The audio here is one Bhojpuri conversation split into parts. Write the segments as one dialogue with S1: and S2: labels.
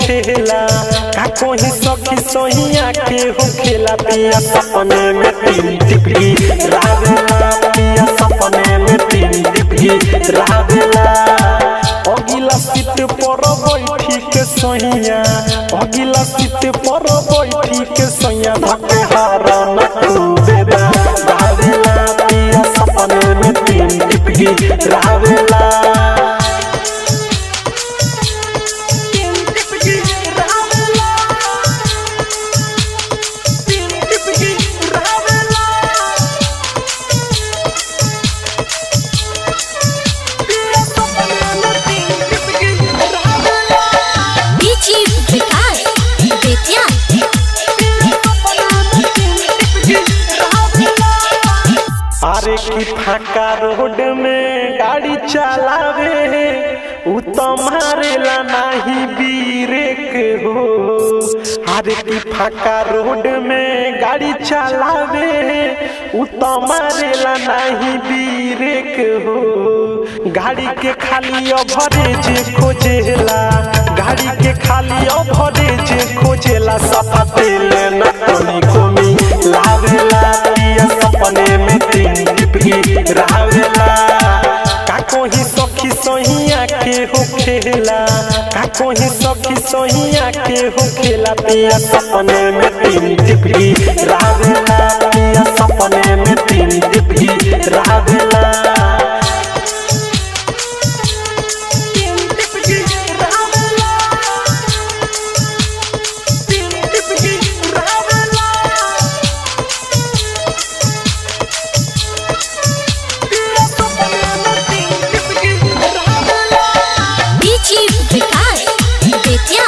S1: खेला का कोही सखी सोहिया के हो खेला पिया सपने में तीन टिपकी रावेला पिया सपने में तीन टिपकी रावेला अगिला सीट पर बैठी के सोहिया अगिला सीट पर बैठी के सोहिया धके हरण खूबेदा रावेला पिया सपने में तीन टिपकी रावेला
S2: डीजी विकास बेतिया
S1: अरे की फाका रोड में गाड़ी चलावे उ तो मारेला नाही बीरेक हो अरे की फाका रोड में गाड़ी चलावे उ तो मारेला नाही बीरेक हो गाड़ी के खाली अभरेज खोजेला गाड़ी के खाली अभरेज खोजेला सफा तेल न कोनी कोमी लावेला पिया सपने में तीन टिपकी रावेला का कोही सखी सोहिया के हो खेला का कोही सखी सोहिया के हो खेला पिया सपने में तीन टिपकी रावेला पिया सपने में तीन टिपकी रावेला
S2: डीजी विकास बेतिया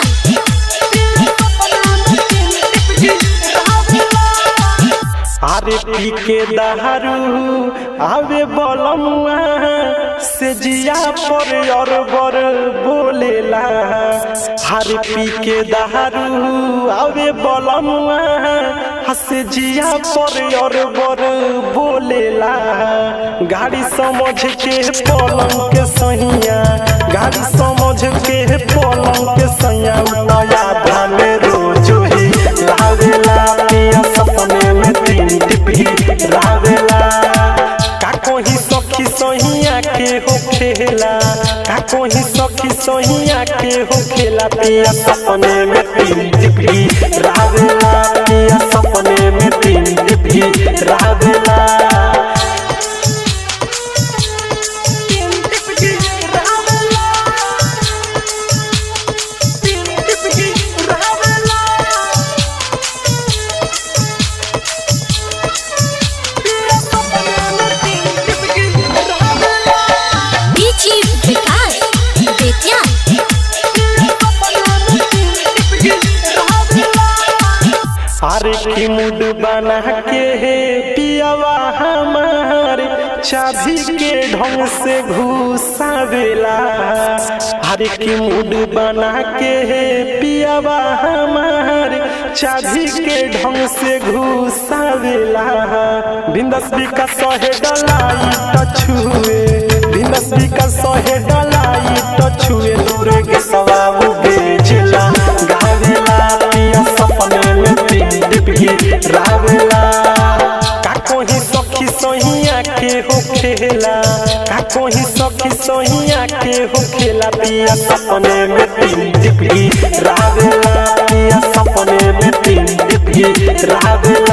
S1: अरे पी के दहरू आवे बलमुआ से जिया पर और बर बोलेला हरे पी के दहरू आवे बलमुआ से जिया पर और बर बोलेला गाड़ी समझ के पलंग के सहिया गाड़ी समझ के पलंग के सैया नया धान रोज ही लावेला पिया सपने में तीन टिपी रावेला का कोही सखी सोहिया के हो खेला का कोही सखी सोहिया के हो खेला पिया सपने में तीन टिपी रावेला पिया सपने में तीन टिपी रावेला
S2: डीजी विकास बेतिया
S1: अरे की मुड बना के हे पियावा हमारे चाबी के ढंग से घुसावेला अरे की मुड बना के हे पियावा हमारे चाबी के ढंग से घुसावेला बिंदस का सहे डलाई तो छुए बिंदस का सहे डलाई तो छुए दूर के सवाबू बेचला गावेला पिया सपने में तीन डिपकी रावेला का कोही सखी सोहिया के हो खेला का कोही सखी सोहिया के हो खेला पिया सपने में तीन डिपकी रावेला पिया सपने में तीन डिपकी रावेला